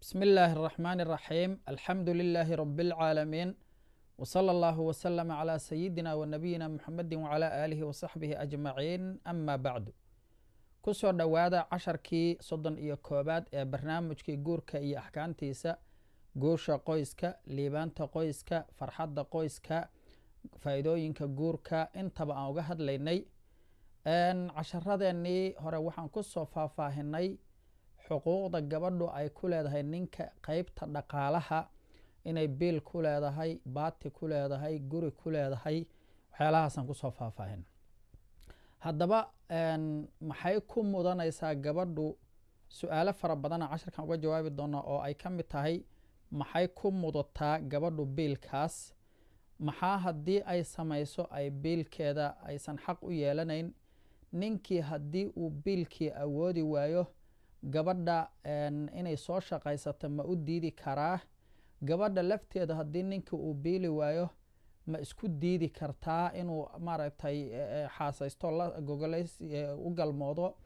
بسم الله الرحمن الرحيم الحمد لله رب العالمين وصلى الله وسلم على سيدنا ونبينا محمد وعلى آله وصحبه أجمعين أما بعد kusoo dhowaada casharkii soddon iyo koobaad ee barnaamijkii guurka iyo axkaamtiisa guusha qoyska liibaanta qoyska farxadda qoyska faa-iidooyinka guurka intaba aan uga hadlaynay casharadeenii hore waxaan kusoo faahfaahinay xuquuqda gabadhu ay ku leedahay ninka qeybta dhaqaalaha inay biil ku leedahay baati ku leedahay guri ku leedahay waxyaalahaasaan kusoo faahfaahin haddaba maxay ku mudanaysaa gabadhu su-aalo fara badana casharkan uga jawaabi doona oo ay ka mid tahay maxay ku mudataa gabadhu biilkaas maxaa haddii ay samayso ay biilkeeda aysan xaq u yeelanayn ninkii haddii uu biilkii awoodi waayo gabadha inay soo shaqaysato ma u diidi karaa gabadha lafteeda haddii ninkii uu biili waayo ma isku diidi kartaa inuu maaragtay xaasaysto gogolays u galmoodo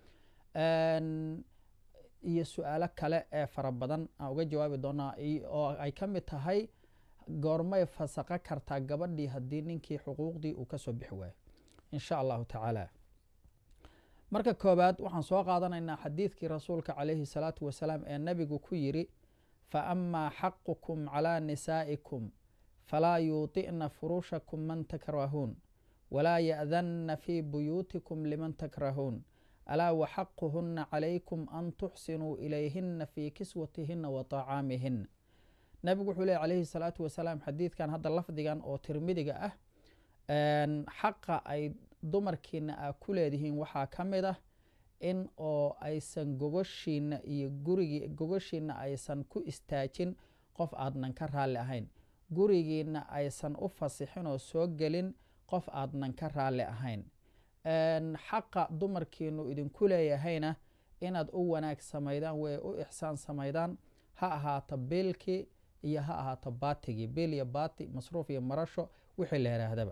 iyo su-aalo kale ee fara badan aan uga jawaabi doonaa oo ay ka mid tahay goormay fasaqo kartaa gabadhii haddii ninkii xuquuqdii uu kasoo bixi waayo insha allahu tacaala marka koobaad waxaan soo qaadanaynaa xadiidkii rasuulka calayhi salaatu wasalaam ee nabigu ku yiri fa amaa xaqukum calaa nisaa'ikum falaa yuuطi'na furuushakum man takrahuun walaa ya'danna fii buyuutikum liman takrahuun alaa waxaquhuna calaykum an tuxsinuu ilayhina fii kiswatihina wa طacaamihina nabigu wuxuu ley calayhi salaatu wasalaam xadiidkan hadda lafdigan oo tirmidiga ah xaqa ay dumarkiina a ku leedihiin waxaa ka mid ah in oo aysan gogoshiina iyo gurigi gogoshiina aysan ku istaajin qof aadnan ka raalli ahayn gurigiina aysan u fasixin oo soo gelin qof aadnan ka raalli ahayn xaqa dumarkiinu idinku leeyahayna inaad u wanaag samaydaan way u ixsaan samaydaan ha ahaato biilkii iyo ha ahaato baatigii biil iyo baati masruuf iyo marasho wixii la yihaahdaba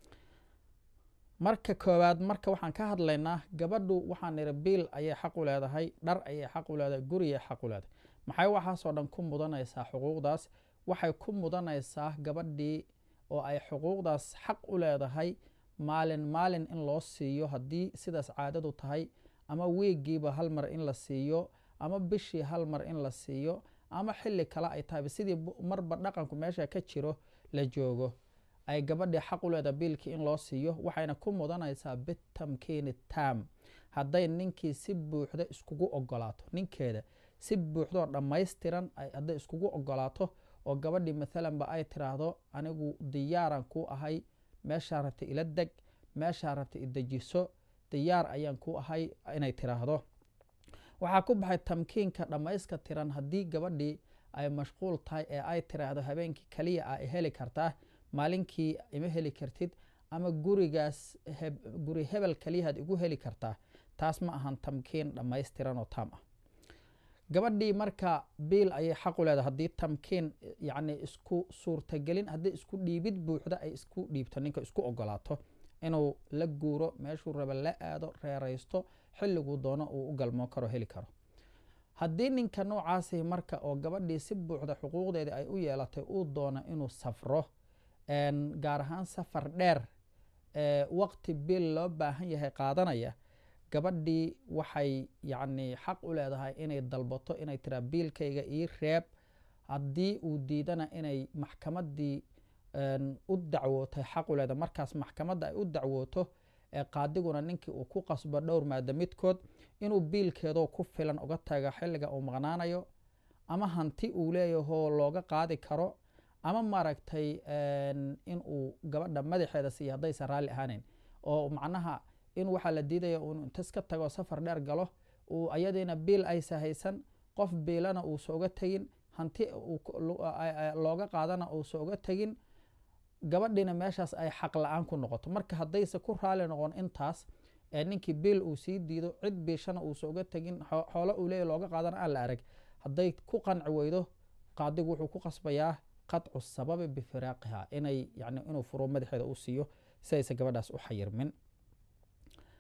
marka koowaad marka waxaan ka hadlaynaa gabadhu waxaan niri biil ayay xaq u leedahay dhar ayay xaq u leedahay guriyay xaq u leedahay maxay waxaasoo dhan ku mudanaysaa xuquuqdaas waxay ku mudanaysaa gabadhii oo ay xuquuqdaas xaq u leedahay maalin maalin in loo siiyo haddii sidaas caadadu tahay ama wiigiiba hal mar in la siiyo ama bishii hal mar in la siiyo ama xilli kale ay tahay sidii marba dhaqanku meesha ka jiro la joogo ay gabadhii xaq u leedahay biilkii in loo siiyo waxayna ku mudanaysaa bitamkiini tam hadday ninkii si buuxda iskugu ogolaato ninkeeda si buuxdoo dhammaystiran hadday iskugu ogolaato oo gabadhii maalanba ay tiraahdo anigu diyaaran ku ahay meeshaa rabta ila deg meeshaa rabta idejiso diyaar ayaan ku ahay inay tiraahdo waxaa ku baxay tamkiinka dhammayska tiran haddii gabadhii ay mashquul tahay ee ay tiraahdo habeenkii kaliya a heli kartaa maalinkii ima heli kartid ama gurigaas guri hebel kaliyahaad igu heli kartaa taas ma ahan tamkiin dhammaystiran oo taam ah gabadhii marka biil ayay xaq u leedahay haddii tamkiin yacni isku suurtagelin haddii isku dhiibid buuxda ay isku dhiibto ninka isku ogolaato inuu la guuro meeshuu raba la aado reeraysto xilliguu doono uu u galmoo karo heli karo haddii ninka noocaasi marka oo gabadhii si buuxda xuquuqdeedii ay u yeelatay uu doono inuu safro gaar ahaan safar dheer waqti biil loo baahan yahay qaadanaya gabadhii waxay yacni xaq u leedahay inay dalbato inay tiraa biilkayga ii reeb haddii uu diidana inay maxkamaddii u dacwootay xaq u leedahay markaas maxkamadda ay u dacwooto ee qaadiguna ninkii uu ku qasbo dhowr maada midkood inuu biilkeedoo ku filan uga taga xilliga uu maqnaanayo ama hanti uu leeyahoo looga qaadi karo ama maaragtay in uu gabadha madaxeeda siiya haddaysan raalli ahaaneyn oo macnaha in waxaa la diidaya uu intas ka tago safar dheer galo uu ayadiina biil aysa haysan qof biilana uusa uga tegin hanti looga qaadana uusa uga tegin gabadhiina meeshaas ay xaq la-aan ku noqoto marka haddayse ku raali noqon intaas ee ninkii biil uu sii diido cid biishana uusa uga tegin xoolo uu leeya looga qaadana aan la arag hadday ku qanci weydo qaadigu wuxuu ku qasbayaa qadcu sababi bifiraaqiha inay yani inuu furo madaxeeda u siiyo si aysa gabadhaas u xayirmin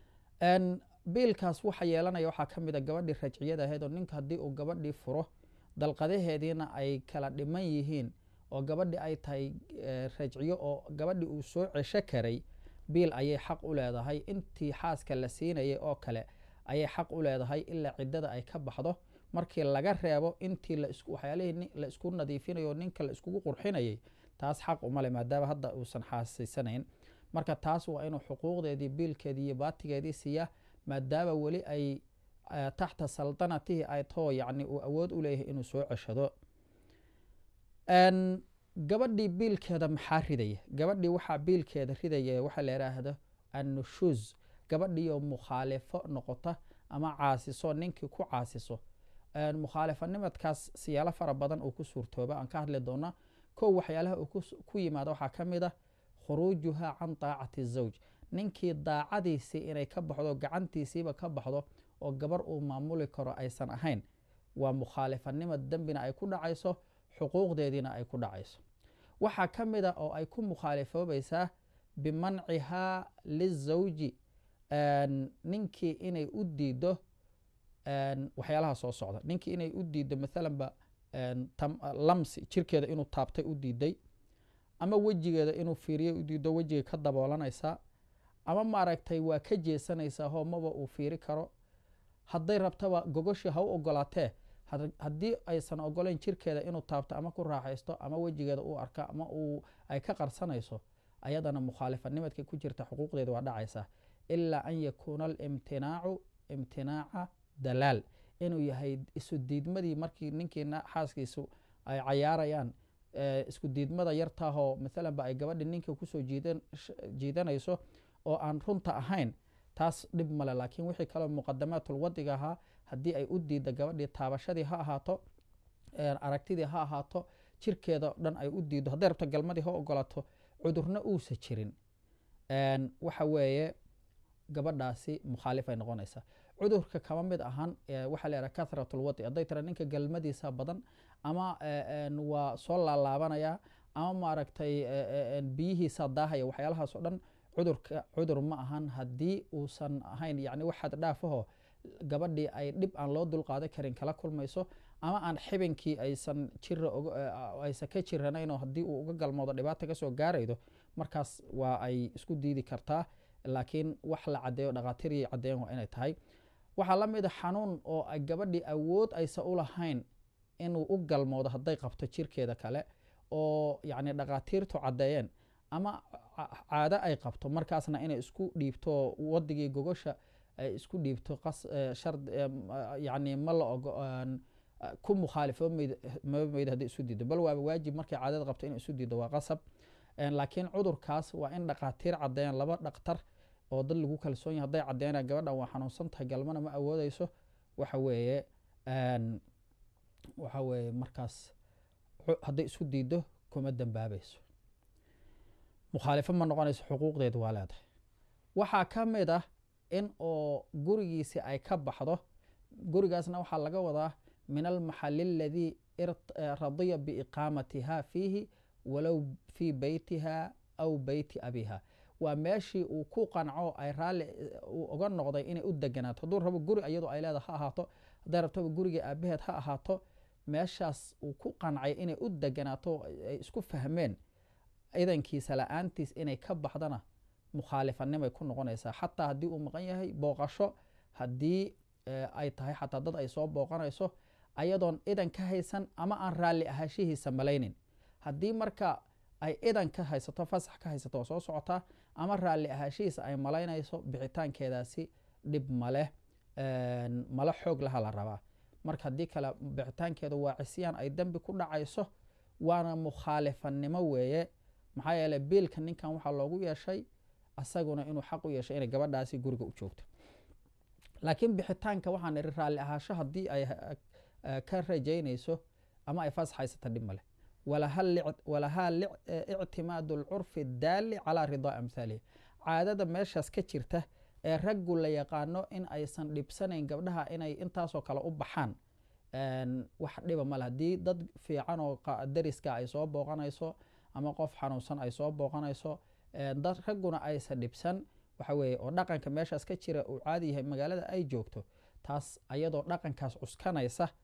biilkaas waxa yeelanaya waxaa ka mid a gabadhii rajciyada ahayd oo ninka haddii uu gabadhii furo dalqadaheediina ay kala dhiman yihiin oo gabadhi ay tahay rajciyo oo gabadhi uu soo cesho karay biil ayay xaq u leedahay intii xaaska la siinayay oo kale ayay xaq u leedahay ilaa ciddada ay ka baxdo markii laga reebo intii waxyaalihii la isku nadiifinayo ninka la iskugu qurxinayay taas xaq umale maadaama hadda uusan xaasiysanayn marka taas waa inuu xuquuqdeedii biilkeedii iyo baatigeedii siiya maadaama weli ay taxta saltanatihi ay too yacni uu awood u leeyahay inuu soo ceshado gabadhii biilkeeda maxaa ridaya gabadhii waxaa biilkeeda ridaya waxaa la yidhaahdo annushuuz gabadhiioo mukhaalifo noqota ama caasiso ninkii ku caasiso mukhaalifanimadkaas siyaalo fara badan uu ku suurtooba aan ka hadli doona kow waxyaalaha uu ku yimaada waxaa ka mid ah khuruujuha can daacati zawj ninkii daacadiisii inay ka baxdo gacantiisiiba ka baxdo oo gabar uu maamuli karo aysan ahayn waa mukhaalifanimad dembina ay ku dhacayso xuquuqdeediina ay ku dhacayso waxaa ka mid a oo ay ku mukhaalifoobaysaa bimancihaa lizawji ninkii inay u diido waxyaalaha soo socda ninkii inay u diido maalanba lamsi jirkeeda inuu taabtay u diiday ama wejigeeda inuu fiiriyo u diido wejigay ka daboolanaysaa ama maaragtay waa ka jeesanaysaa hoo maba uu fiiri karo hadday rabtaba gogoshii ha u ogolaatee haddii aysan ogolayn jirkeeda inuu taabto ama ku raaxaysto ama wejigeeda uu arka ama uu ay ka qarsanayso ayadana mukhaalifanimadka ku jirta xuquuqdeeda waa dhacaysaa ilaa an yakuuna alimtinaacu imtinaaca dalaal inuu yahay isu diidmadii markii ninkiina xaaskiisu ay cayaarayaan isku diidmada yartaahoo maalanba ay gabadhi ninka kusoo jiidanayso oo aan runta ahayn taas dhib male laakiin wixii kaleo muqadamaatulwadiga ahaa haddii ay u diidda gabadhii taabashadii ha ahaato aragtidii ha ahaato jirkeeda o dhan ay u diiddo hadday rabto galmadii ha ogolaato cudurna uusa jirin waxa weeye gabadhaasi mukhaalifay noqonaysaa cudurka kama mid ahan waxaa la yidhaha kathratulwadi hadday tira ninka galmadiisa badan ama waa soo laalaabanaya ama maaragtay biyihiisa daahaya waxyaalahaas oo dhan cudurka cudur ma ahan haddii uusan ahayn yani waxaad dhaafaho gabadhii ay dhib aan loo dulqaadan karin kala kulmayso ama aan xibinkii aysan jira aysan ka jiranaynoo haddii uu uga galmoodo dhibaata kasoo gaaraydo markaas waa ay isku diidi kartaa laakiin wax la caddeeyo dhakhaatirii caddeeyan waa inay tahay waxaa la mid a xanuun oo gabadhii awood aysan u lahayn inuu u galmoodo hadday qabto jirkeeda kale oo yacni dhakhaatiirtu caddeeyeen ama caado ay qabto markaasna inay isku dhiibto wadigii gogosha ay isku dhiibto yani ma la ogo ku mukhaalifo mamayd hadday isu diido bal waaba waajib markay caadada qabto inay isu diido waa qasab laakiin cudurkaas waa in dhakhaatiir caddeeyaan laba dhaktar oo dad lagu kalsoon yahay hadday caddeynaya gabadhan waa xanuunsan tahay galmana ma awoodeyso waxa weeye waxa weeye markaas hadday isku diido kuma dambaabayso mukhaalifo ma noqonayso xuquuqdeedu waa leedahay waxaa ka mid ah in oo gurigiisi ay ka baxdo gurigaasna waxaa laga wadaa min almaxali aladii radiya biiqaamatiha fiihi walow fii beytiha aw beyti abiha waa meeshii uu ku qanco ay raalli uu oga noqday inay u deganaato hadduu rabo guri iyadoo ay leeda ha ahaato hadday rabtoba guriga aabaheed ha ahaato meeshaas uu ku qancay inay u deganaato ay isku fahmeen idankiisa la-aantiis inay ka baxdana mukhaalifanimay ku noqonaysaa xataa haddii uu maqan yahay booqasho haddii ay tahay xataa dad ay soo booqanayso ayadoon idan ka haysan ama aan raalli ahaashihiisa malaynin haddii marka ay idan ka haysato fasax ka haysato oo soo socotaa ama raalli ahaashihiisa ay malaynayso bixitaankeedaasi dhib maleh mala xoog laha la rabaa marka haddii kale bixitaankeeda waa cisyaan ay dembi ku dhacayso waana mukhaalifanimo weeye maxaa yeele biilka ninkan waxaa loogu yeeshay asaguna inuu xaq u yeeshay inay gabadhaasi guriga u joogto laakiin bixitaanka waxaan ihi raalli ahaasho haddii ay ka rajaynayso ama ay fasax haysata dhib maleh walahaa ictimaadu alcurfi daali calaa ridaa amhaalihi caadada meeshaas ka jirta ee raggu la yaqaano in aysan dhibsanayn gabdhaha inay intaasoo kale u baxaan wax dhiba male haddii dad fiican oo dariska ay soo booqanayso ama qof xanuunsan ay soo booqanayso dad ragguna aysan dhibsan waxa weeye oo dhaqanka meeshaas ka jira uu caadi yahay magaalada ay joogto taas ayadoo dhaqankaas cuskanaysa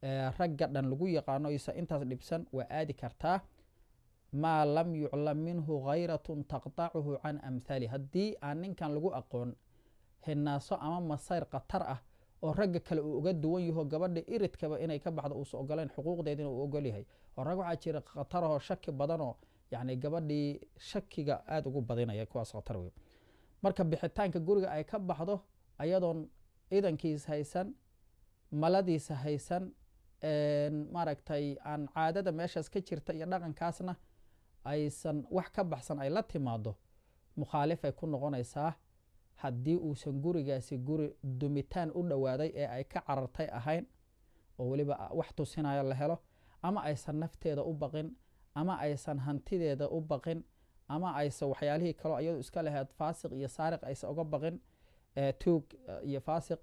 ragga dhan lagu yaqaano isa intaas dhibsan waa aadi kartaa maa lam yuclam minhu khayratun taqtacuhu can amhaali haddii aan ninkan lagu aqoon hinaaso ama masayr khatar ah oo ragga kale uu uga duwan yaho gabadha iridkaba inay ka baxdo uusa ogoleyn xuquuqdeedina uu ogol yahay oo rag waxaa jira khatarahoo shaki badanoo yani gabadhii shakiga aada ugu badinaya kuwaas khatar wey marka bixitaanka guriga ay ka baxdo ayadoon idankiis haysan maladiisa haysan maaragtay aan caadada meeshaas ka jirta iyo dhaqankaasna aysan wax ka baxsan ay la timaado mukhaalifay ku noqonaysaa haddii uusan gurigaasi guri dumitaan u dhowaaday ee ay ka carartay ahayn oo weliba wax tusinayo la helo ama aysan nafteeda u baqin ama aysan hantideeda u baqin ama aysan waxyaalihii kaleo iyadu iska laheyd faasiq iyo saariq aysan uga baqin tuug iyo faasiq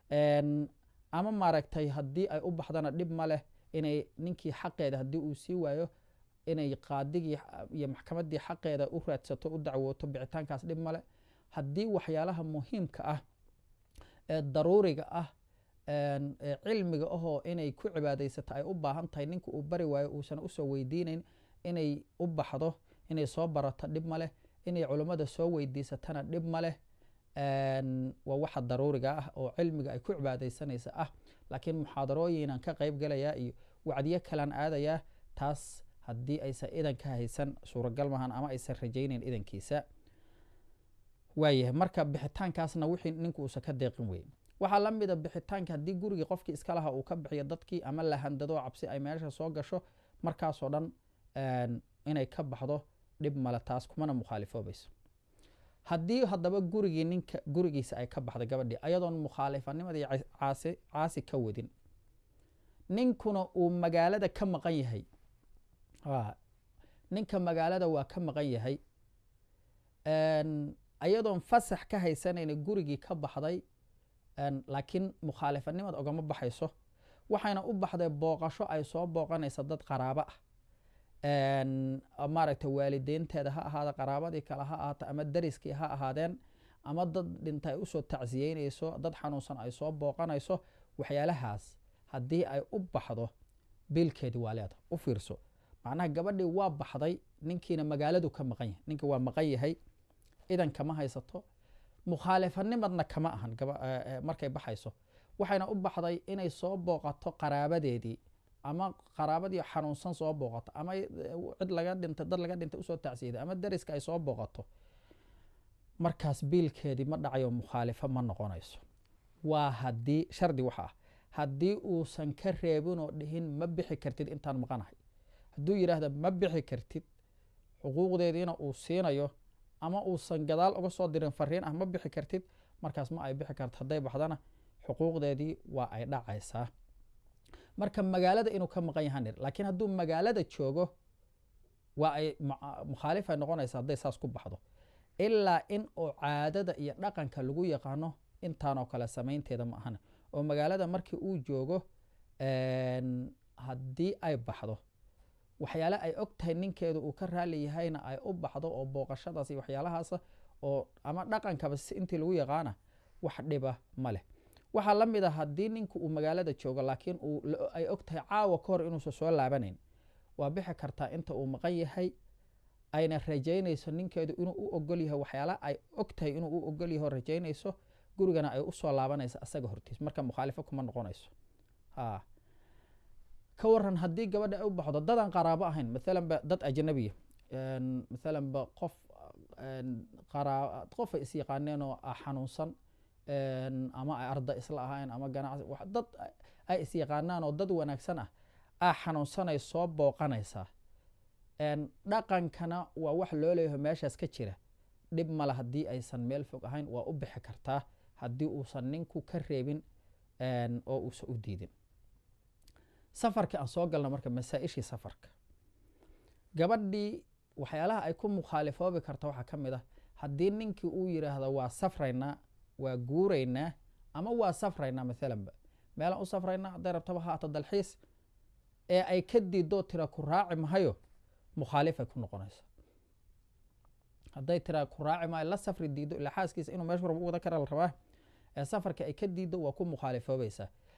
ama maaragtay haddii ay u baxdana dhib ma leh inay ninkii xaqeeda haddii uu sii waayo inay qaadigii iyo maxkamaddii xaqeeda u raadsato u dacwooto bicitaankaas dhib male haddii waxyaalaha muhiimka ah ee daruuriga ah ee cilmiga ahoo inay ku cibaadaysato ay u baahan tahay ninka uu bari waayo uusan usoo weydiinayn inay u baxdo inay soo barato dhib ma leh inay culummada soo weydiisatana dhib ma leh waa waxa daruuriga ah oo cilmiga ay ku cibaadaysanaysa ah laakiin muxaadarooyinan ka qayb galayaa iyo wacdiyo kalaan aadayaa taas haddii aysan idan ka haysan suuragal mahan ama aysan rajaynayn idankiisa waayahay marka bixitaankaasna wixii ninku uusan ka deeqin weyn waxaa la mida bixitaanka haddii gurigii qofkii iska laha uu ka bixiyo dadkii ama la handado cabsi ay meesha soo gasho markaasoo dhan inay ka baxdo dhib male taas kumana mukhaalifoobayso haddii haddaba gurigii ninka gurigiisa ay ka baxda gabadhii ayadoon mukhaalifannimadii caasi caasi ka wadin ninkuna uu magaalada ka maqan yahay ninka magaalada waa ka maqan yahay ayadoon fasax ka haysanayna gurigii ka baxday laakiin mukhaalifanimad ogama baxayso waxayna u baxday booqasho ay soo booqanaysa dad qaraabo ah maaragta waalideynteeda ha ahaada qaraabadii kale ha ahaato ama dariskii ha ahaadeen ama dad dhinta ay usoo tacsiyeynayso dad xanuunsan ay soo booqanayso waxyaalahaas haddii ay u baxdo biilkeedii waa leeda u fiirso macnaha gabadhii waa baxday ninkiina magaaladu ka maqan yahay ninka waa maqan yahay idan kama haysato mukhaalifanimadna kama ahan markay baxayso waxayna u baxday inay soo booqato qaraabadeedii ama qaraabadii xanuunsan soo booqato ama cid laga dhintay dad laga dhintay usoo tacsiyday ama dariska ay soo booqato markaas biilkeedii ma dhacayo mukhaalifo ma noqonayso waa haddii shardi waxa ah haddii uusan ka reebinoo dhihin ma bixi kartid intaan maqanahay hadduu yidhaahda ma bixi kartid xuquuqdeediina uu siinayo ama uusan gadaal uga soo dirin fariin ah ma bixi kartid markaas ma ay bixi karto hadday baxdana xuquuqdeedii waa ay dhacaysaa marka magaalada inuu ka maqan yahan laakiin hadduu magaalada joogo waa ay mukhaalif ay noqonaysa hadday saas ku baxdo ilaa in uu caadada iyo dhaqanka lagu yaqaano intaanoo kale samaynteeda ma ahana oo magaalada markii uu joogo haddii ay baxdo waxyaale ay og tahay ninkeedu uu ka raali yahayna ay u baxdo oo booqashadaas iyo waxyaalahaasa oo ama dhaqankaba si intii lagu yaqaana wax dhiba ma leh waxaa la mid a haddii ninku uu magaalada joogo laakiin ay og tahay caawa ka hor inuusan soo laabanayn waa bixi kartaa inta uu maqan yahay ayna rajaynayso ninkeedu inuu u ogol yahay waxyaala ay og tahay inuu u ogol yaho rajaynayso gurigana ay usoo laabanayso asaga hortiis marka mukhaalifo kuma noqonayso ka waran haddii gabadha ay u baxdo dadaan qaraabo ahayn maalanba dad ajnabiya maalanba qof qof ay is yaqaaneen oo xanuunsan ama ay arda isla ahayn ama ganacsi dad ay is yaqaanaan oo dad wanaagsan ah aa xanuunsanay soo booqanaysaa dhaqankana waa wax loo leeyaho meeshaas ka jira dhib male haddii aysan meel fog ahayn waa u bixi kartaa haddii uusan ninku ka reebin oo uusan u diidin safarkii aan soo galna marka masaa-ishii safarka gabadhii waxyaalaha ay ku mukhaalifoobi karta waxaa ka mid ah haddii ninkii uu yidhaahdo waa safraynaa waa guuraynaa ama waa safraynaa maalanba meelaan u safraynaa hadday rabtaba haata dalxiis ee ay ka diidoo tira ku raaci mahayo mukhaalifay ku noqonaysa hadday tira ku raaci maayo la safri diido ilaa xaaskiisa inuu meeshu rabo u wada kara la rabaa ee safarka ay ka diiddo waa ku mukhaalifoobaysaa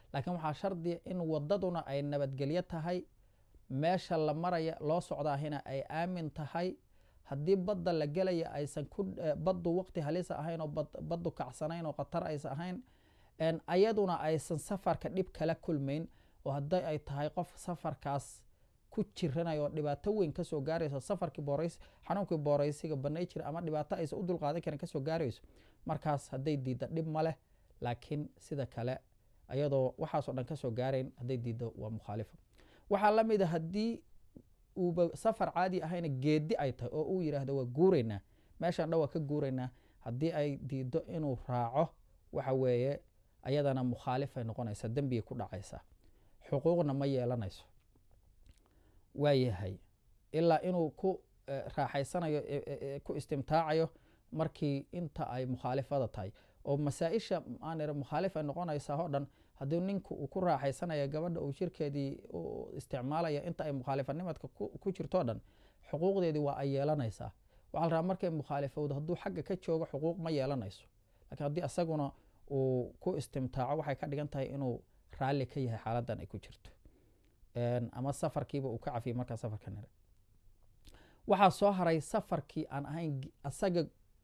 laakiin waxaa shardiya in wadaduna ay nabadgelyo tahay meesha la maraya loo socdaahina ay aamin tahay haddii badda la gelaya aysan ku baddu waqti halisa ahayn oo baddu kacsanayn oo khatar aysan ahayn ayaduna aysan safarka dhib kala kulmayn oo hadday ay tahay qof safarkaas ku jiranayo oo dhibaato weyn kasoo gaarayso safarkii boorays xanuunkii booraysiga banay jira ama dhibaato aysan u dulqaadan karin kasoo gaarayso markaas hadday diidda dhib ma leh laakiin sida kale ayadoo waxaasoo dhan kasoo gaarayn hadday diiddo waa mukhaalifa waxaa la mid a haddii uuba safar caadi ahayna geedi ay tahay oo uu yidhaahdo waa guuraynaa meeshaan dhan waa ka guuraynaa haddii ay diiddo inuu raaco waxa weeye ayadana mukhaalifay noqonaysaa dembigay ku dhacaysaa xuquuqna ma yeelanayso waayahay ilaa inuu ku raaxaysanayo ku istimtaacayo markii inta ay mukhaalifada tahay oo masaa-isha aan mukhaalif ay noqonaysaa oo dhan haddii ninku uu ku raaxaysanaya gabadha uu jirkeedii isticmaalaya inta ay mukhaalifanimadka ku jirto dhan xuquuqdeedii waa ay yeelanaysaa waxaa la rabaa markay mukhaalifowdo hadduu xagga ka joogo xuquuq ma yeelanayso lakiin haddii isaguna uu ku istimtaaco waxay ka dhigan tahay inuu raalli ka yahay xaaladan ay ku jirto ama safarkiiba uu ka cafiyay markaa safarka nire waxaa soo haray safarkii aan ahayn asaga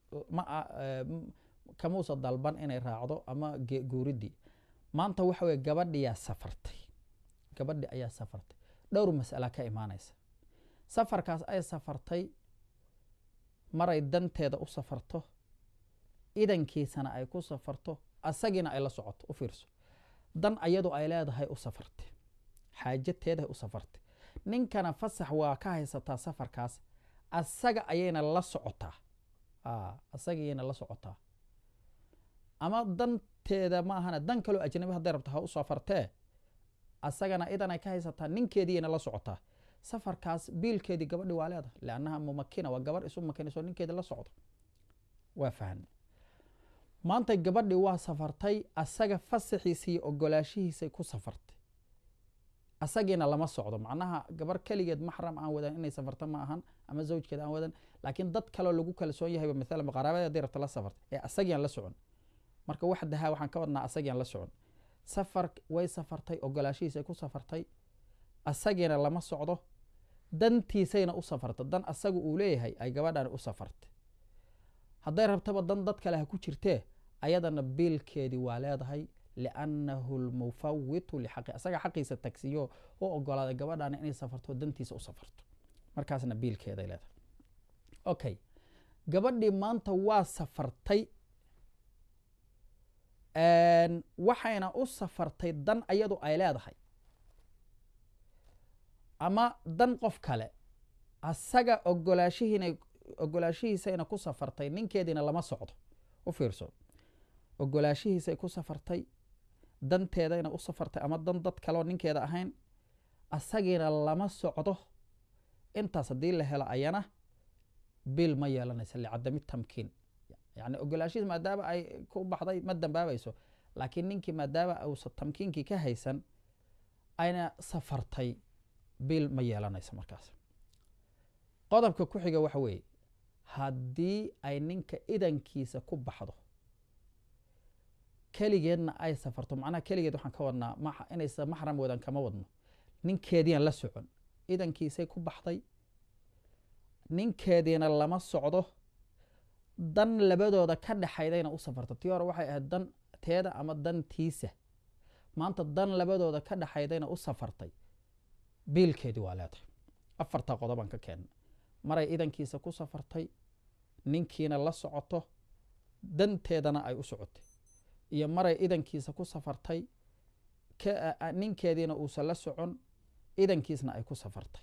kamuusa dalban inay raacdo ama guuridii maanta waxa weye gabadhiyaa safartay gabadhi ayaa safartay dhowr masala ka imaanaysa safarkaas ay safartay maray danteeda u safarto idankiisana ay ku safarto asagiina ay la socoto u fiirso dan ayadu ay leedahay u safartay xaajateedahay u safartay ninkana fasax waa ka haysataa safarkaas asaga ayayna la socotaa asagayayna la socotaa ama danteeda ma ahana dan kaloo ajnabi hadday rabto ha u safartee asagana idanay ka haysataa ninkeediiyayna la socotaa safarkaas biilkeedii gabadhi waa leedahay liannaha mumakina waa gabarh isu makinayso ninkeedi la socdo waa fahmay maanta gabadhi waa safartay asaga fasaxiisa iyo ogolaashihiisay ku safartay asagiina lama socdo macnaha gabar keligeed maxram aan wadan inay safarto ma ahan ama zawjkeed aan wadan laakiin dad kaloo lagu kalsoon yahayba maalan qaraabada haday rabta la safarta ee asagiaan la socon marka wax dahaa waxaan ka wadnaa asagiaan la socon safar way safartay ogolaashihiisay ku safartay asagiina lama socdo dantiisayna u safarta dan asaga uu leeyahay ay gabadhan u safartay hadday rabtaba dan dad kale ha ku jirtee ayadana biilkeedii waa leedahay liannahu lmufawitu lixaqi asaga xaqiisa tagsiyo u ogolaaday gabadhana inay safarto dantiisa u safarto markaasna biilkeeday leedahay okay gabadhii maanta waa safartay waxayna u safartay dan ayadu ay leedahay ama dan qof kale asaga ogolaashihiina ogolaashihiisayna ku safartay ninkeediina lama socdo u fiirso ogolaashihiisay ku safartay danteedayna u safartay ama dan dad kaleo ninkeeda ahayn asagiina lama socdo intaas haddii la helo ayana bil ma yeelanaysa licadami tamkiin yani ogolaashihiis maadaama ay ku baxday ma dambaabayso laakiin ninkii maadaama uusa tamkiinkii ka haysan ayna safartay bil ma yeelanaysa markaas qodobka ku xiga waxa weeye haddii ay ninka idankiisa ku baxdo keligeedna ay safarto macnaha keligeed waxaan ka wadnaa inaysa maxram wadan kama wadno ninkeediian la socon idankiisay ku baxday ninkeediina lama socdo dan labadooda ka dhexaydayna u safarto tii hore waxay ahayd dan teeda ama dantiisa maanta dan labadooda ka dhexaydayna u safartay biilkeedii waa leedahay afartaa qodobaan ka keenna maray idankiisa ku safartay ninkiina la socoto danteedana ay u socotay iyo maray idankiisa ku safartay ninkeediina uusan la socon idankiisna ay ku safartay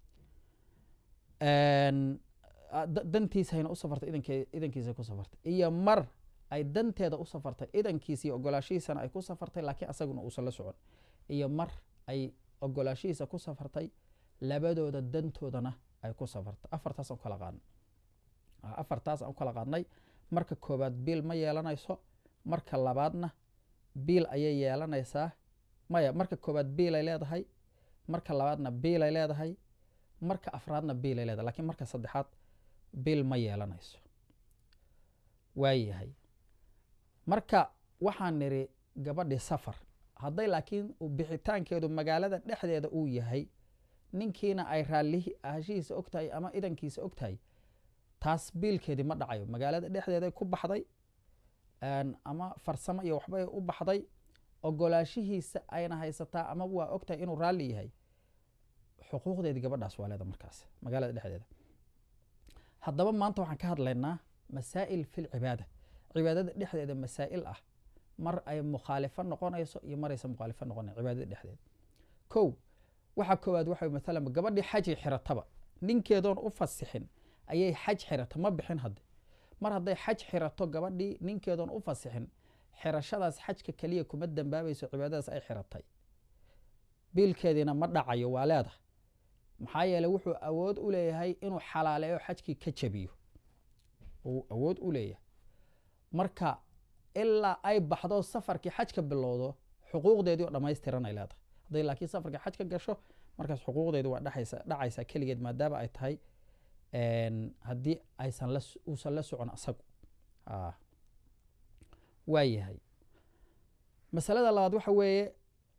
dantiisayna u safartay idankiisa ku safartay iyo mar ay danteeda u safartay idankiisa iyo ogolaashihiisana ay ku safartay laakiin asaguna uusan la socon iyo mar ay ogolaashihiisa ku safartay labadooda dantoodana ay ku safartay afartaas aan kala qaadnay afartaas aan u kala qaadnay marka koobaad biil ma yeelanayso marka labaadna biil ayay yeelanaysaa maya marka koobaad biilay leedahay marka labaadna biilay leedahay marka afraadna biilay leedahay lakiin marka saddexaad biil ma yeelanayso waayahay marka waxaan niri gabadhii safar hadday laakiin bixitaankeedu magaalada dhexdeeda uu yahay ninkiina ay raallihi ahashihiisa og tahay ama idankiisa og tahay taas biilkeedii ma dhacayo magaalada dhexdeeday ku baxday ama farsamo iyo waxbay u baxday ogolaashihiisa ayna haysataa ama waa og tahay inuu raalli yahay xuquuqdeedii gabadhaas waa leeda markaas magaalada dhexdeeda haddaba maanta waxaan ka hadlaynaa masaa'il fil cibaada cibaadada dhexdeeda masaa'il ah mar ay mukhaalifo noqonayso iyo maraysa mukhaalifo noqonayo cibaadada dhexdeeda kow waxaa koowaad waxa maalan gabadhii xajay xirataba ninkeedoon u fasixin ayay xaj xirata ma bixin hadde mar hadday xaj xirato gabadhii ninkeedoon u fasixin xirashadaas xajka keliya kuma dambaabayso cibaadadaas ay xiratay biilkeediina ma dhacayo waa leedahay maxaa yeeley wuxuu awood u leeyahay inuu xalaaleeyo xajkii ka jabiyo uu awood u leeyahay marka ilaa ay baxdo safarkii xajka bilowdo xuquuqdeedii oo dhammaystiranay leedahay hadday laakiin safarkii xaj ka gasho markaas xuquuqdeedi waa dhexaysa dhacaysaa keligeed maadaama ay tahay haddii aysan la uusan la socon asagu waa yahay masalada labaad waxa weeye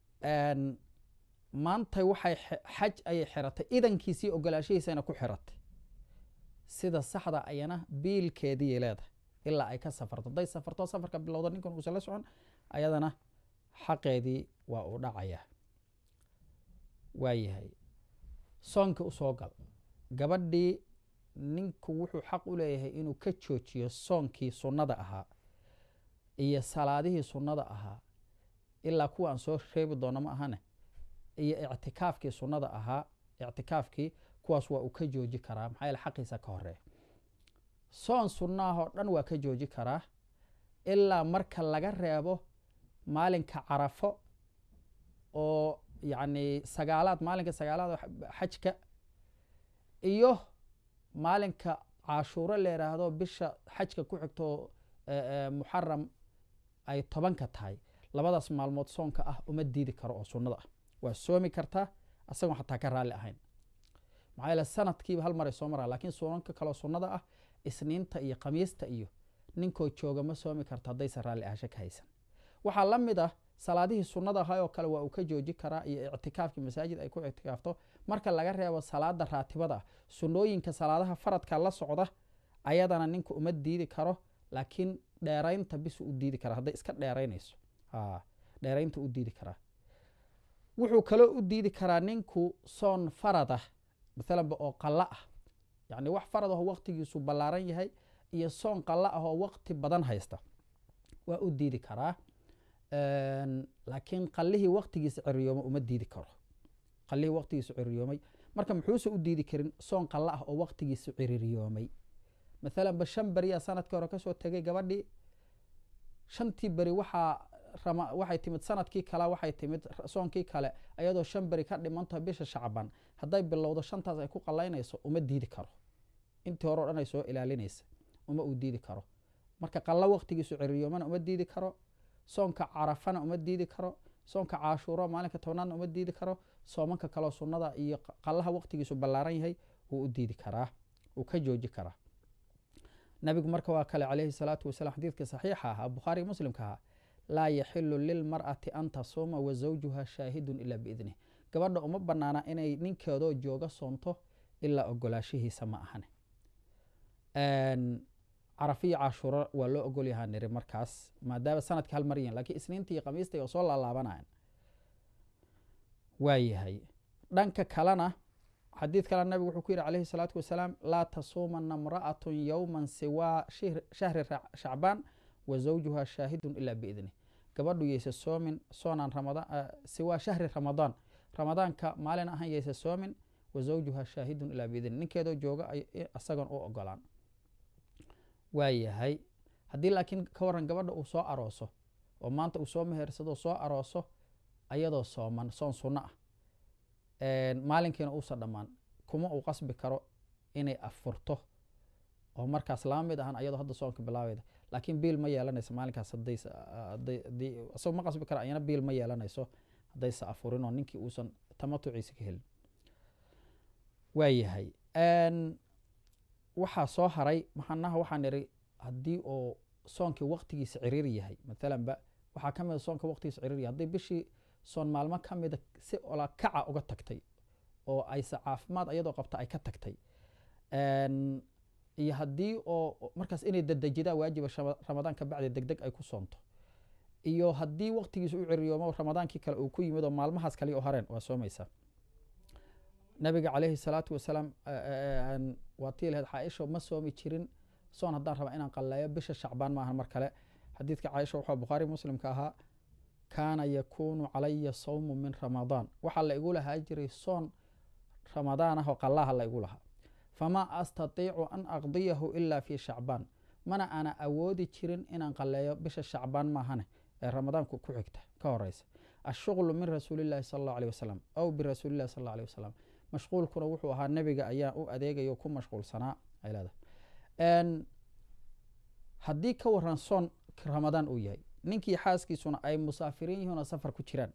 maantay waxay xaj ayay xiratay idankiisii ogolaashahiisayna ku xiratay sida saxda ayana biilkeediiy leedahay ilaa ay ka safarto hadday safarto safarka bilowdo ninkan uusan la socon ayadana xaqeedii waa uu dhacayaa waa yahay soonka usoo gal gabadhii ninku wuxuu xaq u leeyahay inuu ka joojiyo soonkii sunnada ahaa iyo salaadihii sunnada ahaa ilaa kuwa aan soo reebi doono ma ahane iyo ictikaafkii sunnada ahaa ictikaafkii kuwaas waa uu ka jooji karaa maxaa yaele xaqiisa ka horeeya soon sunnaahoo dhan waa ka jooji karaa ilaa marka laga reebo maalinka carafo oo yacni sagaalaad maalinka sagaalaad xajka iyo maalinka cashuuro la yidhaahdo bisha xajka ku xigto muxaram ay tobanka tahay labadaas maalmood soonka ah uma diidi karo oo sunnada ah waa soomi kartaa asagoo xataa ka raalli ahayn maxaa yeele sanadkiiba hal maray soo maraa lakiin soonanka kaleo sunnada ah isniinta iyo khamiista iyo ninkoo jooga ma soomi karto haddaysan raalli ahasho ka haysan waxaa la mid ah salaadihii sunnada ahaa oo kale waa uu ka jooji karaa iyo ictikaafkii masaajid ay ku ictikaafto marka laga reebo salaada raatibada ah sunnooyinka salaadaha faradka la socda ayadana ninka uma diidi karo laakiin dheeraynta bisu u diidi karaa hadday iska dheeraynayso dheeraynta u diidi karaa wuxuu kaloo u diidi karaa ninku soon faradah maalanba oo qalla ah yacni wax farad ahoo waqtigiisu ballaaran yahay iyo soon qalla ah oo waqti badan haysta waa u diidi karaa laakiin qallihii waqtigiisa ciriyoomay uma diidi karo qallihii waqtigiisu ciriyoomay marka muxuuse u diidi karin soon qalla ah oo waqtigiisu ciriiriyoomay maalanba shan beriyaa sanadkii hore kasoo tegay gabadhii shantii beri waxaa waxay timid sanadkii kale waxay timid soonkii kale ayadoo shan beri ka dhimantaho bisha shacban hadday bilowdo shantaas ay ku qallaynayso uma diidi karo intii hore o dhan ay soo ilaalinaysa uma uu diidi karo marka qallo waqtigiisu ciriyoomana uma diidi karo soonka carafana uma diidi karo soonka caashuuro maalinka tobnaadna uma diidi karo soomanka kaleo sunnada iyo qallaha waqtigiisu ballaaran yahay wuu u diidi karaa wuu ka jooji karaa nabigu marka waa kale calayhi salaatu wasalaam xadiidka saxiixa ahaa bukhaari muslimka ahaa laa yaxilu lilmar'ati an tasuuma wa zawjuha shaahidun ilaa biidnih gabadha uma banaana inay ninkeedoo jooga soonto ilaa ogolaashihiisa ma ahane carafiyo cashuuro waa loo ogol yahaa niri markaas maadaama sanadka hal mar yihin lakiin isniinta iyo khamiista oo soo laalaabanayan waa yahay dhanka kalena xadiid kale nabigu wuxuu ku yidhi calayhi salaatu wasalaam laa tasuumana imra'atu yowma siwaa shahri shacbaan wa zawjuha shaahidun ilaa biidnih gabadhu yaysa soomin soonaan ramadaan siwaa shahri ramadaan ramadaanka maalin ahan yaysa soomin wa zawjuha shaahidun ilaa biidnih ninkeedoo jooga isagoon u ogolaan waa yahay haddii laakiin ka waran gabadha uu soo arooso oo maanta uu soo mehersado soo arooso ayadoo sooman soon sunno ah maalinkiina uusan dhammaan kuma uu qasbi karo inay afurto oo markaas lama mid ahan ayadoo hadda soonka bilaabeyda laakiin biil ma yeelanayso maalinkaas isagoo ma qasbi kara ayana biil ma yeelanayso haddaysa afurin oo ninkii uusan tamatuciisa ka helin waa yahay waxaa soo haray maxanaha waxaan idhi haddii oo soonkii waqtigiisa ciriir yahay maalanba waxaa ka mida soonka waqtigiisa ciriiriya haddii bishii soon maalmo ka mida si olakaca uga tagtay oo ayse caafimaad iyadoo qabta ay ka tagtay iyo haddii oo markaas inay dadejidaa waajiba ramadaan ka bacdi deg deg ay ku soonto iyo haddii waqtigiisa u ciriyoomo ramadaankii kale uu ku yimid oo maalmahaas kale oo hareen waa soomaysaa nabiga calayhi salaatu wasalaam waa tii lahayd caaisha ma soomi jirin soon haddaan raba inaan qalleeyo bisha shacbaan maahan mar kale xadiidka caaisha wuxuu bukhaari muslimka ahaa kaana yakuunu calaya sawmu min ramadaan waxaa la igu lahaa jiray soon ramadaan ah oo qallaha la igu lahaa famaa astatiicu an aqdiyahu ila fi shacbaan mana ana awoodi jirin inaan qalleeyo bisha shacbaan maahane ee ramadaanku ku xigta ka horeysa ashuqlu min rasuulillahi sal allahu aleh wasalam aw birasuulillahi sal allahu aleh wasalam mashquulkuna wuxuu ahaa nebiga ayaa u adeegayo ku mashquulsanaa ay leedahay haddii ka waran soon ramadaan uu yahay ninkii xaaskiisuna ay musaafiriin yihiin oo safar ku jiraan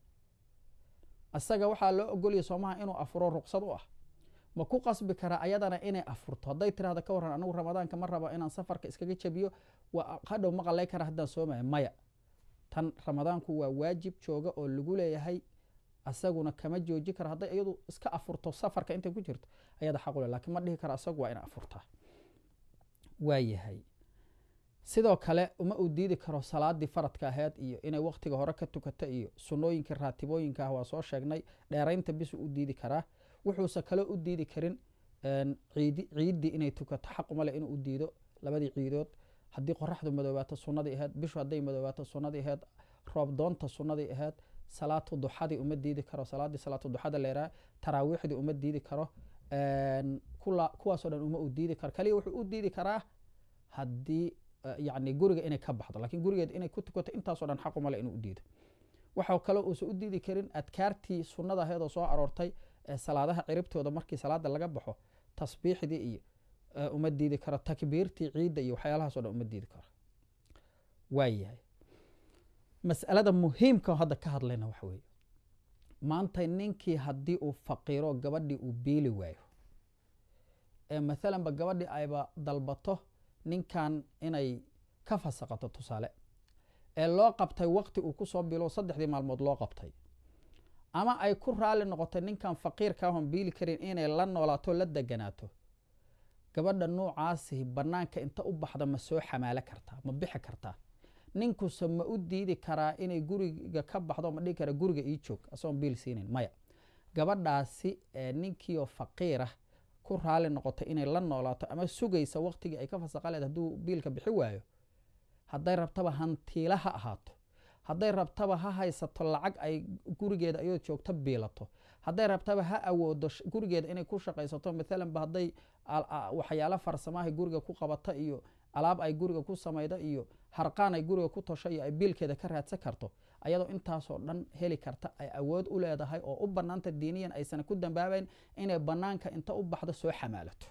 isaga waxaa loo ogolaya soomaha inuu afuro ruqsad u ah ma ku qasbi karaa ayadana inay afurto hadday tirahda ka waran anigu ramadaanka ma rabo inaan safarka iskaga jabiyo hadhow ma qalay kara haddaan soomaya maya tan ramadaanku waa waajib jooga oo lagu leeyahay asaguna kama jooji kara hadday iyadu iska afurto safarka intay ku jirto ayada xaqule lakiin ma dhihi kara asagu waa ina afurtaa waayahay sidoo kale uma uu diidi karo salaadii faradka aheyd iyo inay waqtiga hore ka tukata iyo sunooyinkii raatibooyinka ah waa soo sheegnay dheeraynta bisu u diidi karaa wuxuuse kale u diidi karin ciiddii inay tukato xaqumale inuu u diido labadii ciidood haddii qoraxdu madoobaato sunadii aheyd bishu hadday madoobaato sunadii aheyd roob doonta sunadii aheyd salaatu duxadii uma diidi karo salaadii salaatu duxada leeraa taraawiixdii uma diidi karo kuwaasoo dhan uma u diidi karo kaliya wuxuu u diidi karaa haddii yani guriga inay ka baxdo lakin gurigeed inay ku tukato intaasoo dhan xaqumale inuu u diido waxaa kale uusan u diidi karin adkaartii sunada aheed oo soo aroortay ee salaadaha ciribtooda markii salaada laga baxo tasbiixdii iyo uma diidi karo takbiirtii ciidda iyo waxyaalahaas o dhan uma diidi karo waayahay mas'alada muhiimka hadda ka hadlayna waxa weeye maanta ninkii haddii uu faqiiro gabadhii uu biili waayo ee maalanba gabadhii ayba dalbato ninkan inay ka fasaqato tusaale ee loo qabtay waqti uu kusoo bilo saddexdii maalmood loo qabtay ama ay ku raali noqotay ninkan faqiirkaahon biili karin inay la noolaato la deganaato gabadha nuucaasi banaanka inta u baxda ma soo xamaalo kartaa ma bixi kartaa ninkuse ma u diidi karaa inay guriga ka baxdo ma dhigi kara guriga ii joog asagoon biil siinayn maya gabadhaasi ninkiioo faqiirah ku raali noqotay inay la noolaato ama sugaysa waqtigii ay ka fasaqa leed hadduu biilka bixi waayo hadday rabtaba hantiila ha ahaato hadday rabtaba ha haysato lacag ay gurigeeda iyadoo joogto biilato hadday rabtaba ha awoodo gurigeeda inay ku shaqaysato maalanba hadday waxyaalo farsamaahay guriga ku qabata iyo alaab ay guriga ku samayda iyo harqaan ay guriga ku tosho iyo ay biilkeeda ka raadsan karto ayadoo intaasoo dhan heli karta ay awood u leedahay oo u banaanta diiniyan aysan ku dambaabayn inay banaanka inta u baxdo soo xamaalato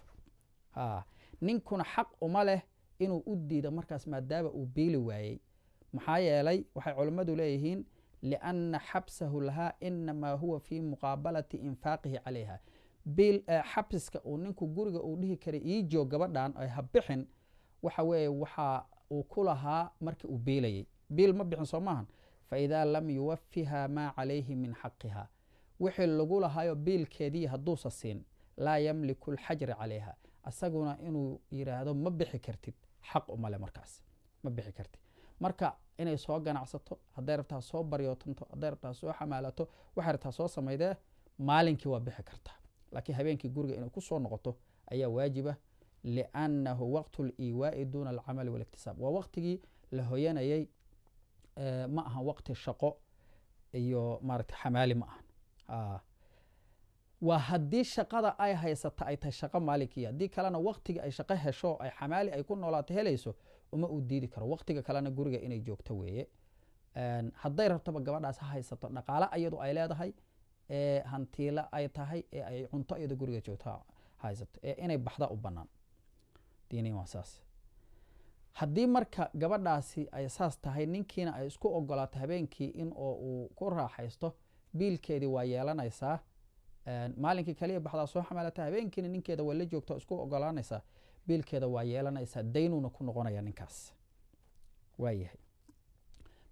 ninkuna xaq uma leh inuu u diido markaas maadaama uu biili waayey maxaa yeelay waxay culimmadu leeyihiin lianna xabsahu lahaa inamaa huwa fii muqaabalati infaaqihi calayha xabsiska uu ninku guriga uu dhihi karay ii joog gabadhan ay ha bixin waxa weeye waxa uu ku lahaa markii uu biilayey biil ma bixin soo maahan faidaa lam yuwafiha maa calayhi min xaqiha wixii lagu lahaayo biilkeedii hadduusa siin laa yamliku alxajra calayha asaguna inuu yidhaahdo ma bixi kartid xaq umale markaas ma bixi kartid marka inay soo ganacsato hadday rabtaa soo baryootanto hadday rabtaa soo xamaalato waxay rabtaa soo samaydee maalinkii waa bixi kartaa laakiin habeenkii guriga inay kusoo noqoto ayaa waajiba liannahu waqtu liiwaai duuna alcamali waliktisaab waa waqtigii la hoyanayay ma ahan waqti shaqo iyo maaragta xamaali ma ahan waa haddii shaqada ay haysata ay tahay shaqo maalinkii haddii kalena waqtiga ay shaqo hesho ay xamaali ay ku noolaato helayso uma uu diidi karo waqtiga kalena guriga inay joogto weeye hadday rabtaba gabadhaas ha haysato dhaqaale iyadu ay leedahay ee hantiilo ay tahay ee ay cunto iyado guriga joogto haysato ee inay baxda u banaan diiniin waa saas haddii marka gabadhaasi ay saas tahay ninkiina ay isku ogolaato habeenkii in oo uu ku raaxaysto biilkeedii waa yeelanaysaa maalinkii kaliya baxdaa soo xamaalata habeenkiina ninkeeda waa la joogto isku ogolaanaysaa biilkeeda waa yeelanaysaa daynuuna ku noqonaya ninkaas waayahay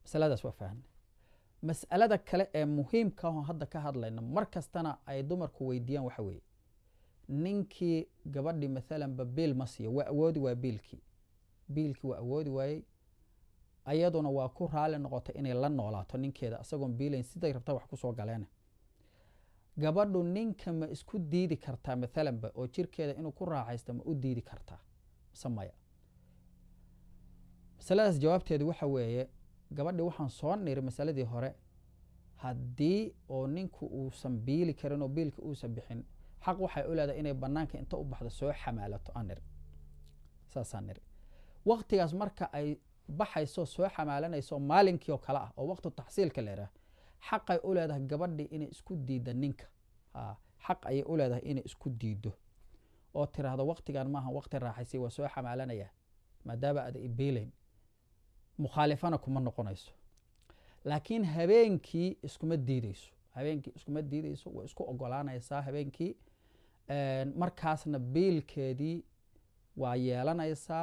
masaladaas waa fahnay mas'alada kale ee muhiimka ahoo hadda ka hadlayna mar kastana ay dumarku weydiiyaan waxa weeye ninkii gabadhii maalanba biil ma siiyo waa awoodi waa biilkii biilkii waa awoodi waayey ayaduna waa ku raali noqotay inay la noolaato ninkeeda isagoon biilayn siday rabta wax kusoo galeena gabadhu ninka ma isku diidi kartaa maalanba oo jirkeeda inuu ku raaxaysto ma u diidi kartaa mise maya masaladaas jawaabteedu waxa weeye gabadhii waxaan soo niri masaladii hore haddii oo ninku uusan biili karin oo biilka uusan bixin xaq waxay u leedahay inay banaanka inta u baxdo soo xamaalato aan niri saasaan niri waktigaas marka ay baxayso soo xamaalanayso maalinkii oo kale ah oo waqtu taxsiilka la yidhaah xaqay u leedahay gabadhii inay isku diidda ninka xaq ayay u leedahay inay isku diiddo oo tiraahdo waqtigan maaha waqti raaxaysay waa soo xamaalanaya maadaama aada ibiilayn mukhaalifana kuma noqonayso laakiin habeenkii iskuma diideyso habeenkii iskuma diideyso way isku ogolaanaysaa habeenkii markaasna biilkeedii waa yeelanaysaa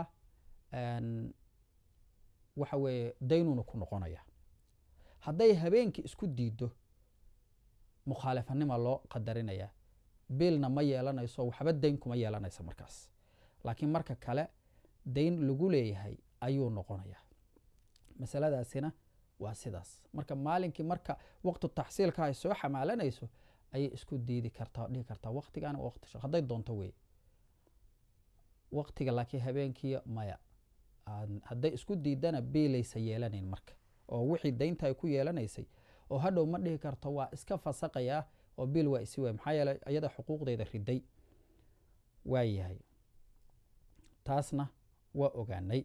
waxa weeye daynuna ku noqonaya hadday habeenkii isku diiddo mukhaalifanima loo qadarinayaa biilna ma yeelanayso waxba dayn kuma yeelanaysa markaas laakiin marka kale dayn lagu leeyahay ayuu noqonayaa masaladaasina waa sidaas marka maalinkii marka waqtu taxsiilka ay soo xamaalanayso ayay isku diidi kartaa o dhihi kartaa waqtigaana waqti shaq hadday doonto wey waqtiga laakiin habeenkii maya hadday isku diidana biilaysa yeelanayn marka oo wixii daynta ay ku yeelanaysay oo hadhow ma dhihi karto waa iska fasaqayaa oo biil waa isi waay maxaa yeeley iyada xuquuqdeeda riday waa yahay taasna waa ogaanay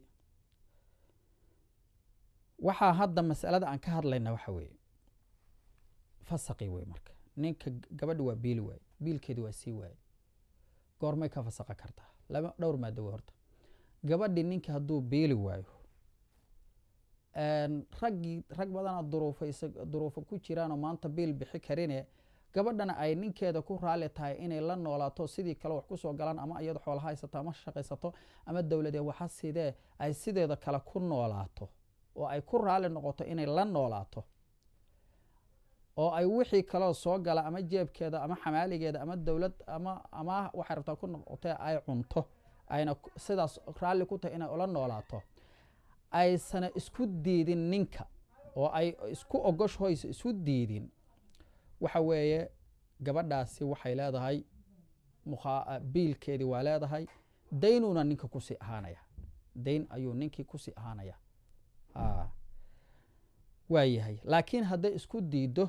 waxaa hadda masalada aan ka hadlayna waxa weeye fasaqi wey marka ninka gabadhi waa biili waaye biilkeedi waa sii waaye goormay ka fasaqa kartaa laba dhowr maado wey horta gabadhi ninka hadduu biili waayo raggii rag badana duruufaysa duruufo ku jiraanoo maanta biil bixi karine gabadhana ay ninkeeda ku raali tahay inay la noolaato sidii kale wax kusoo galaan ama iyado xoolaha haysato ama shaqaysato ama dowladee waxa sidee ay sideeda kale ku noolaato oo ay ku raali noqoto inay la noolaato oo ay wixii kaloo soo gala ama jeebkeeda ama xamaaligeeda ama dowlad ama ama waxay rabtaa ku noqotee ay cunto ayna sidaas raalli ku tahay inay ula noolaato aysana isku diidin ninka oo ay isku ogoshoysa isu diidin waxa weeye gabadhaasi waxay leedahay biilkeedii waa leedahay daynuna ninka kusii ahaanaya dayn ayuu ninkii kusii ahaanaya waa yahay laakiin hadday isku diiddo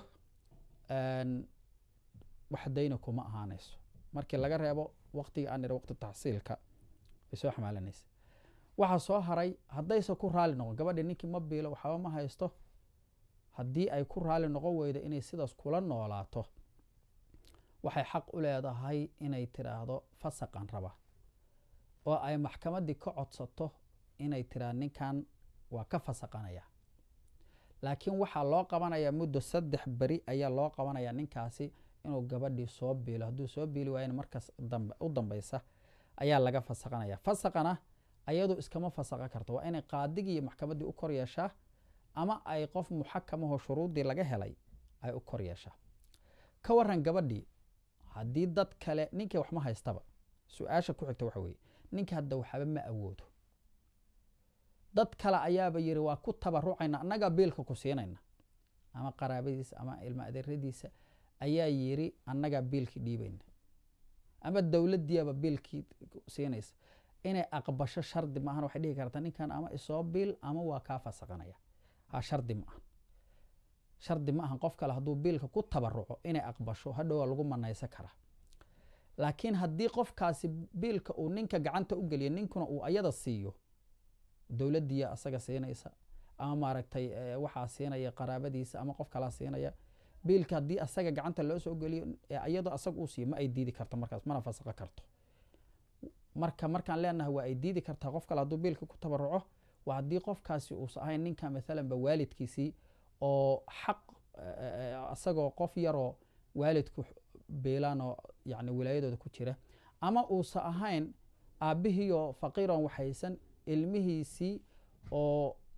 wax dayna kuma ahaanayso markii laga reebo waqtiga aan ira waqti taxsiilka ay soo xamaalanaysa waxaa soo haray haddayse ku raali noqon gabadhi ninkii ma biilo waxba ma haysto haddii ay ku raali noqon weydo inay sidaas kula noolaato waxay xaq u leedahay inay tiraahdo fasaqan raba oo ay maxkamaddii ka codsato inay tiraahdo ninkan waa ka fasaqanaya laakiin waxaa loo qabanayaa muddo saddex beri ayaa loo qabanayaa ninkaasi inuu gabadhii soo biilo hadduu soo biili waayana markaas u dambaysa ayaa laga fasaqanaya fasaqana ayadu iskama fasaqa karto waa inay qaadigii iyo maxkamaddii u kor yeeshaa ama ay qof muxakamahoo shuruuddii laga helay ay u kor yeeshaa ka waran gabadhii haddii dad kale ninkii waxma haystaba su-aasha ku xigta waxa weeye ninka hadda waxba ma awoodo dad kale ayaaba yiri waa ku tabarucayna annagaa biilka ku siinayna ama qaraabadiisa ama ilma adeeradiisa ayaa yiri annagaa biilkii dhiibayna ama dowladdiiaba biilkii siinaysa inay aqbasho shardi maahan waxay dhihi kartaa ninkan ama isoo biil ama waa kaa fasaqanaya ha shardi ma ahan shardi ma ahan qof kale hadduu biilka ku tabaruco inay aqbasho hadhowaa lagu manaysan karaa laakiin haddii qofkaasi biilka uu ninka gacanta u geliyo ninkuna uu ayada siiyo dowladdiiya asaga siinaysa ama maaragtay waxaa siinaya qaraabadiisa ama qof kalaa siinaya biilka haddii asaga gacanta loo soo geliyo iyadoo asaga uu siiyo ma ay diidi karto markaas mana fasaqo karto marka markaan leenahay waa ay diidi kartaa qof kale hadduu biilka ku tabaruco waa haddii qofkaasi uusa ahayn ninka maalanba waalidkiisii oo xaq isagoo qof yaroo waalidku biilaanoo yani wilaayadooda ku jira ama uusa ahayn aabbihiioo faqiiron waxaysan ilmihiisii oo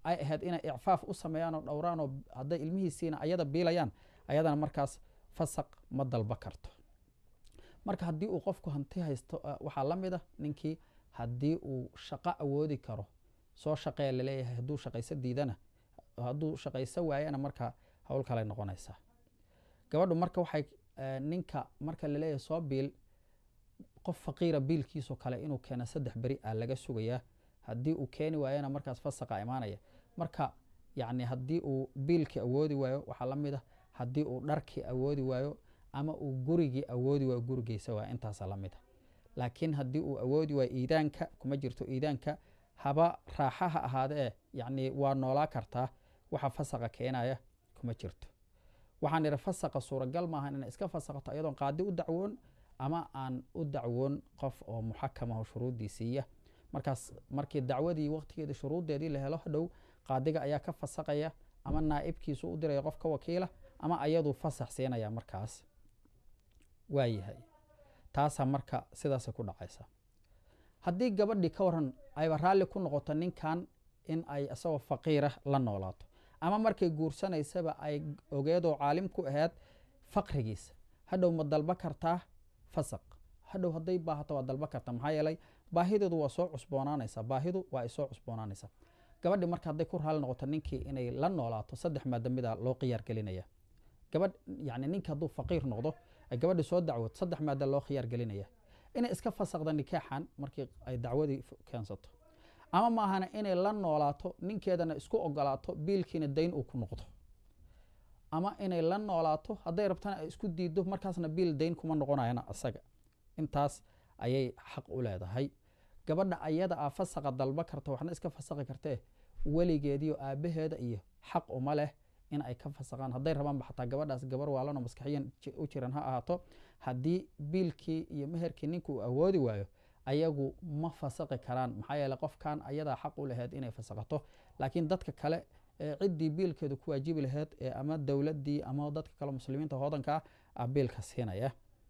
ay ahayd inay icfaaf u sameeyaan oo dhowraan oo hadday ilmihiisiina ayada biilayaan ayadana markaas fasaq ma dalba karto marka haddii uu qofku hanti haysto waxaa la mid a ninkii haddii uu shaqo awoodi karo soo shaqee laleeyahay hadduu shaqayso diidana hadduu shaqayso waayana marka howl kaley noqonaysaa gabadhu marka waxay ninka marka laleeyahay soo biil qof faqiira biilkiisoo kale inuu keeno saddex beri a laga sugayaa haddii uu keeni waayana markaas fasaqa imaanaya marka yacni haddii uu biilkii awoodi waayo waxaa la mid a haddii uu dharkii awoodi waayo ama uu gurigii awoodi waayo gurigeysa waaya intaasa la mid a laakiin haddii uu awoodi waayo iidaanka kuma jirto iidaanka haba raaxa ha ahaadee yacni waa noolaa kartaa waxa fasaqa keenaya kuma jirto waxaan idhi fasaqa suuragal maaha inay iska fasaqato iyadoon qaadi u dacwoon ama aan u dacwoon qof oo muxakamaho shuruuddiisiiya markaas markii dacwadii waqtigeedii shuruuddeedii la helo hadhow qaadiga ayaa ka fasaqaya ama naa'ibkiisu u diraya qof ka wakiila ama ayaduu fasax siinaya markaas waayahay taasaa marka sidaasay ku dhacaysa haddii gabadhii ka waran ayba raalli ku noqoto ninkan in ay isagoo faqiira la noolaato ama markay guursanaysaba ay ogeedoo caalim ku ahayd faqrigiisa hadhow ma dalba kartaa fasaq hadhow hadday baahato waa dalba kartaa maxaa yeelay baahideedu waa soo cusboonaanaysaa baahidu waa ay soo cusboonaanaysaa gabadhi marka hadday ku raali noqoto ninkii inay la noolaato saddex maadamida loo khiyaar gelinaya gabadh yani ninka hadduu faqiir noqdo ay gabadhi soo dacwood saddex maada loo khiyaar gelinaya inay iska fasaqda nikaaxan markii ay dacwadii keensato ama maahana inay la noolaato ninkeedana isku ogolaato biilkiina dayn uu ku noqdo ama inay la noolaato hadday rabtana ay isku diido markaasna biil dayn kuma noqonayana isaga intaas ayay xaq u leedahay gabadha ayada a fasaqa dalba karta waxna iska fasaqi kartee weligeediio aabaheeda iyo xaq uma leh in ay ka fasaqaan hadday rabaanba xataa gabadhaas gabar waalanoo maskaxiyan u jiran ha ahaato haddii biilkii iyo meherkii ninka uu awoodi waayo ayagu ma fasaqi karaan maxaa yeele qofkan ayadaa xaq u laheyd inay fasaqato laakiin dadka kale ciddii biilkeedu ku waajibi laheyd ama dowladdii ama dadka kale muslimiinta hoodankaa ah biilka siinaya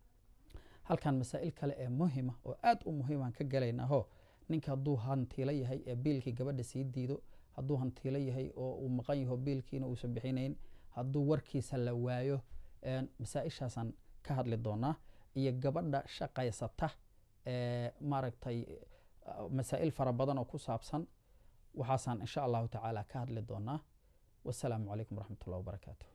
halkan masaa'il kale ee muhima oo aad u muhiimaan ka galaynaho ninka hadduu hantiilo yahay ee biilkii gabadha sii diido hadduu hantiilo yahay oo uu maqan yaho biilkiina uusan bixinayn hadduu warkiisa la waayo masaa-ishaasaan ka hadli doonaa iyo gabadha shaqaysata maaragtay masaa'il fara badan oo ku saabsan waxaasaan insha allahu tacaala ka hadli doonaa wasalaamu calaykum waraxmat ullah wabarakaatu